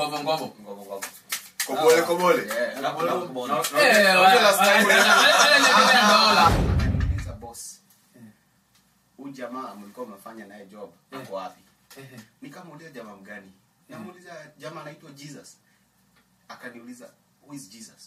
ngovo ngovo Ngovo, ngovo. kobole kobole Eh, alafu na- na- na- Eh, wa- Unajua last time wa- ulienda- wale- wale wanategemea dola. Akaniuliza, boss huyu jamaa mlikuwa mnafanya naye job ako wapi nikamuuliza jamaa mgani namuuliza jamaa anaitwa jesus akaniuliza who is jesus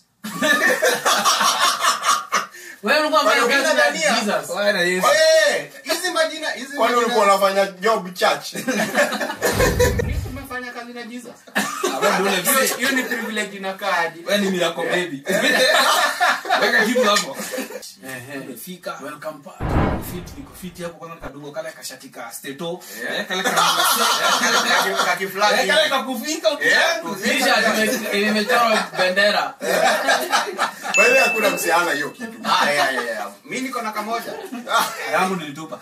Wewe ulikuwa unafanya Kwani kazi na unadhania? Jesus. Bwana Yesu. Eh, hizi majina hizi kwani ulikuwa majina unafanya job church umefanya kazi na jesus Wewe ndio ule hiyo mzee. hiyo ni privilege inakaaje Wewe ni miracle baby. Weka kitu hapo. Ehe. Umefika. Welcome back. Fit niko fit hapo kwanza kadogo kale kashati ka steto. Yeah. Eh, kale ka Kaki- kaki fulani Eh, kale hivi. kakufika Yeah. ukiangu. T-shirt ime- imechorwa bendera. baile hakuna msiana hiyo kitu Ah, yeah, yeah, yeah. mi niko na kamoja Yangu nilitupa.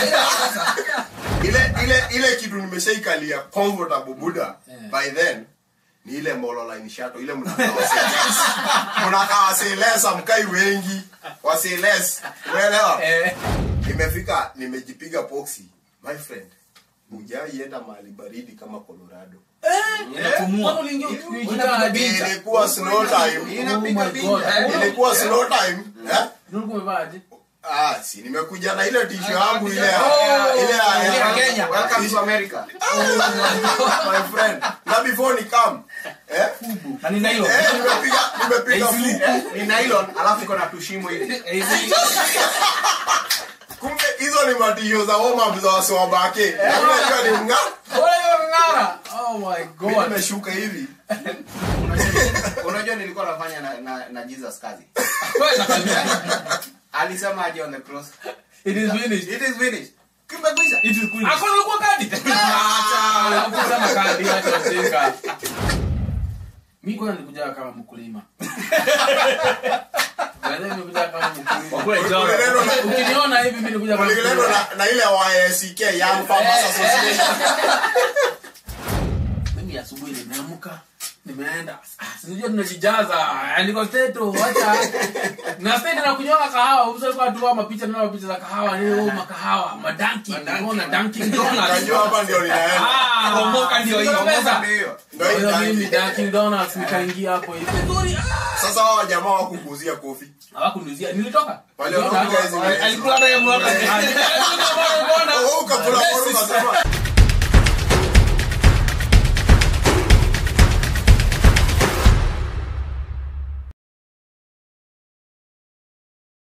ile ile ile kitu nimeshaikalia comfortable buda Yeah. by then ni ile molo line shato ile mnakaa wase- mnakaa waselesa mkai wengi waseles umeelewa Eh, nimefika nimejipiga poxi my friend hujaienda mahali baridi kama colorado Inapumua. mbona uliingia ukijikaa na jinja? ilikuwa snow time Inapiga Oh my binja. God. Eh, ilikuwa snow time eh? Ulikuwa umevaa aje? ah si nimekuja na ile tisho yangu ile ya- Oh, ile ya- ile ya ya- Kenya. welcome to america my friend na before ni come eh Na nina hilo. eh nimepiga nimepiga Hey, flip. Eh, ni nylon alafu iko na tushimo hivi Eh, hizi- kumbe hizo ni matisho za warm up za wasiwabake unajua ni mga Bora hiyo ng'ara. Oh my mimi God. nimeshuka hivi Unajua- unajua nilikuwa nafanya na, na, na jesus kazi Kwenda kabisa. alisema aje on the cross It is finished. it is finished kimekwisha It is cool. Hakuna ulikuwa kadi. Ah, hakusema kadi acha ujinga. Mimi kwanza nilikuja kama mkulima. Baadaye nimekuja kama mkulima. Wakule jana. Ulileno na- Ukiniona hivi mimi nilikuja kama ulileno mkulima. na, na ile YSK Young Farmers Association Mimi asubuhi nimeamka nimeenda Ah, sijui tunajijaza niko steto acha na steto na kunywa kahawa uso kwa tu mapicha na mapicha za kahawa ni oh makahawa madanki unaona Dunkin Donuts najua hapa ndio ninaenda ah Kuomoka ndio hiyo. Ndio pesa. Ndio hiyo. ndio hii Kwa hiyo mimi tanki. Dunkin Donuts nikaingia hapo hivi vizuri ah sasa hao jamaa wakukuzia kofi hawakunizia nilitoka Wale wanakuja hizi- Alikula na yeye mwaka. Ah, nilitoka bwana. Oh, ukapula kwa ukasema